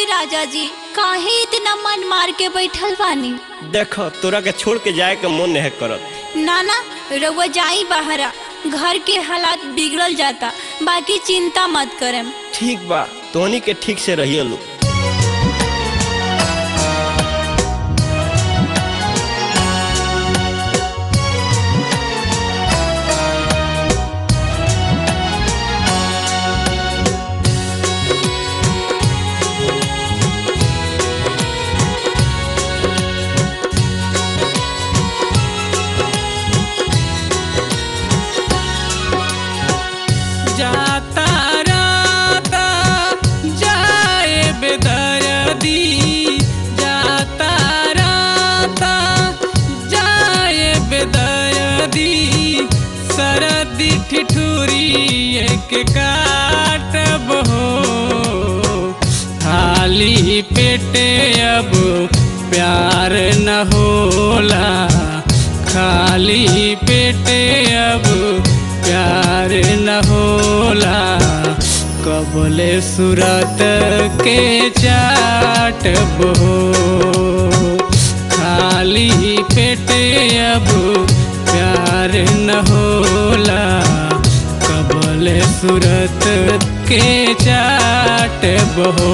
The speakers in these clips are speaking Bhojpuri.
राजा जी काहे इतना मन मार के बैठल बानी देख तोरा के छोड़ के जाए के मन नहीं करत ना ना रउआ जाई बाहरा घर के हालात बिगड़ल जाता बाकी चिंता मत करम ठीक बा तोहनी के ठीक से रहिए लो जाता राता जाए बेदर्दी जाता राता जाए बेदर्दी सरदी ठिठुरी एक काटब हो खाली पेटे अब प्यार न होला खाली पेटे अब प्यार न होला कबले सूरत के चाटब हो खाली पेटे अब प्यार न होला कबले सूरत के चाटब हो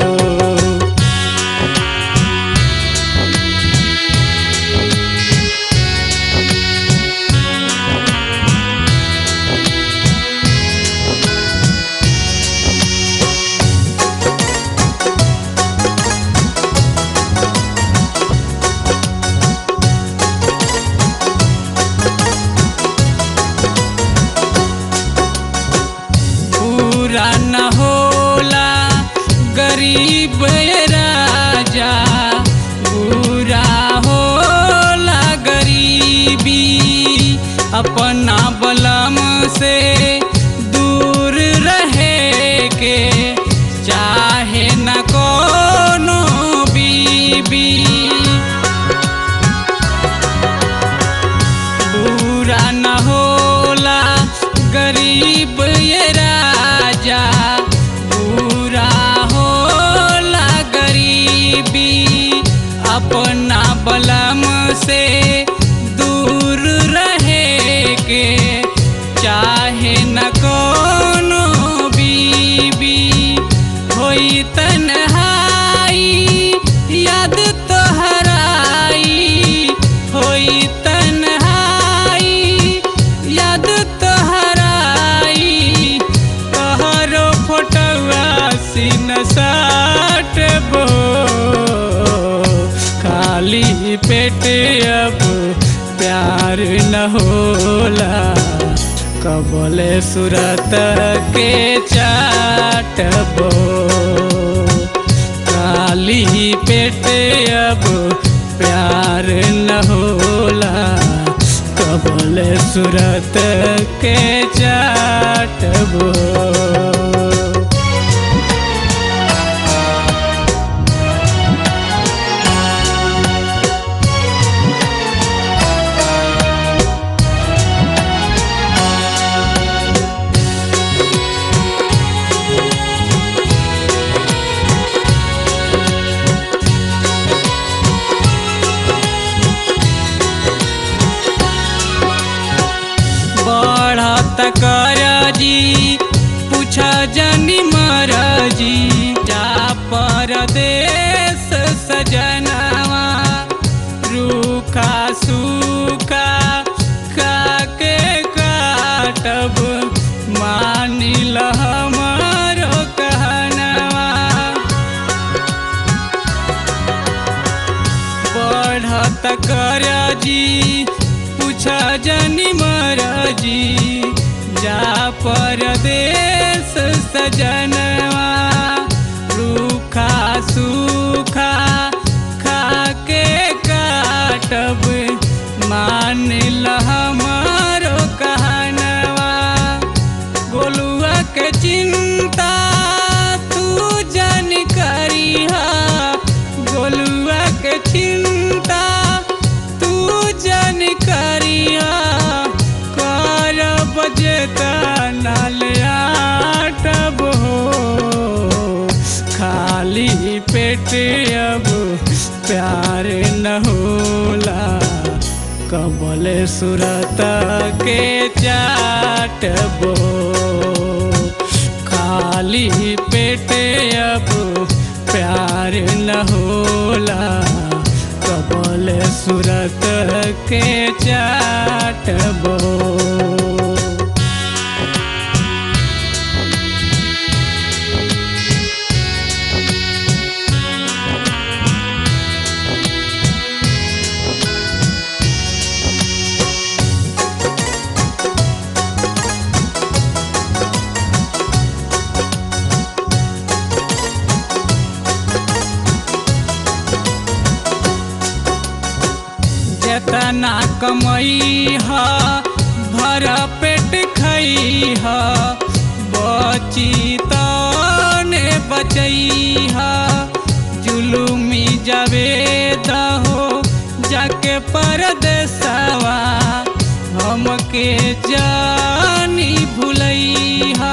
पूरा न होला गरीब ये राजा पूरा होला गरीबी अपना बलम से दूर रहे के चाहे न कोनो बीबी बुरा न होला गरीब ये राजा बुरा होला गरीबी अपना बलम से दूर रहे के चाहे न कोनो बीबी होई तन्हाई याद तोहराई होई तन्हाई याद तोहराई तोहरो फोटोआ सीन साटबो खाली पेट अब प्यार न होला कबले सूरत के चाटबो खाली पेट अब प्यार न होला कबले सूरत के चाटबो बढ़त कर जी पूछा जनी मरजी जा परदेश सजनवा रूखा सूखा खाके काटब मानिल हमारो कहनवा बढ़त कर जी पूछा जनी मरजी जा परदेश सजनवा रूखा सूखा खाके काटब मान हमारो कहनवा गोलुआ के चिंता तू जन करिहा गोलुआ के चिंता तू जन करिहा कर बजेता नाल आटब हो पेट अब प्यार न होला कबल सुरत के चाटबो खाली पेट अब प्यार न होला कबल सुरत के चाटबो जेतना कमई ह भर पेट खई ह बची तने बचई ह जुलुमी जावे दहो जाके परदेसवा हमके जानी भुलई हा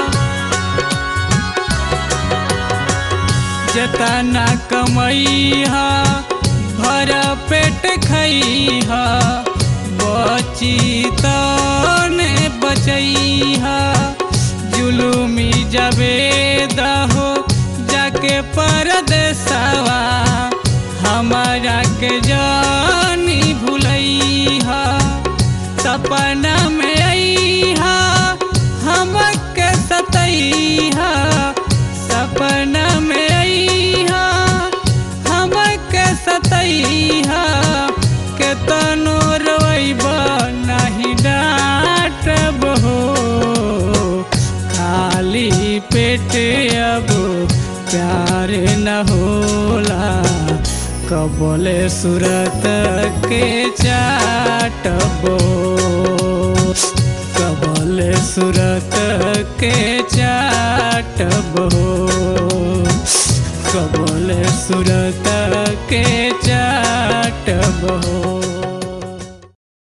जतना कमई हा भर पेट खई हा बची तने बचई हा जुलुमी जबे दहो जाके परदेसवा हमारा के जानी भुलई हा सपना में आई हा हमके सतई हा सपना में आई हा हमके सतई हा के तनो रोइब नहीं डांटब हो खाली पेट अब प्यार न होला कबले सुरत के चाटबो कबले सुरत के चाटबो कबले सुरत के चाटबो